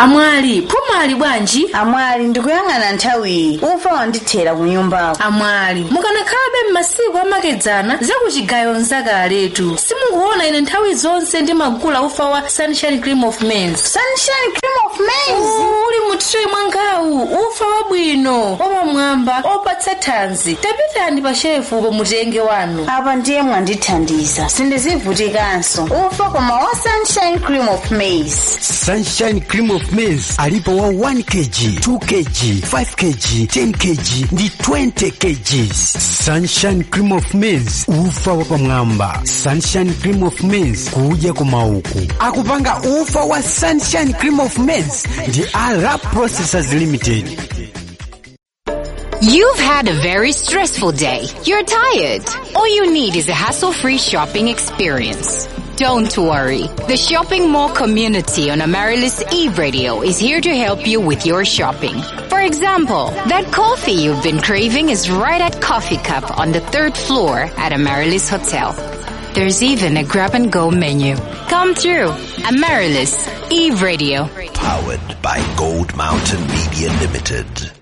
amwali phumali bwanji amwali ndikuyang'ana nthawiyi ufa wandithera ku nyumbako amwali mukanakhalabe m'masiku amakedzana zakuchigayo nzakaletu simukuona ine nthawi zonse ndimagula ufa wa sunshine cream of maize sunshine cream of maize uli mu tray mwangawu ufa wabwino wapamwamba opatsa thanzi tapitani pa shefu pomutenge wanu apa ndiye mwandithandiza sindizivutikanso ufa koma wa sunshine cream of maize sunshine cream of maize alipo wa 1 kg 2 kg 5 kg 10 kg ndi 20 kg sunshine cream of maize ufa wapamwamba sunshine cream of maize kudya kumauku akupanga ufa wa sunshine cream of maize ndi ara processors limited You've had a very stressful day. You're tired. All you need is a hassle-free shopping experience. Don't worry. The Shopping Mall community on Amaryllis Eve Radio is here to help you with your shopping. For example, that coffee you've been craving is right at Coffee Cup on the third floor at Amaryllis Hotel. There's even a grab and go menu. Come through. Amaryllis Eve Radio. Powered by Gold Mountain Media Limited.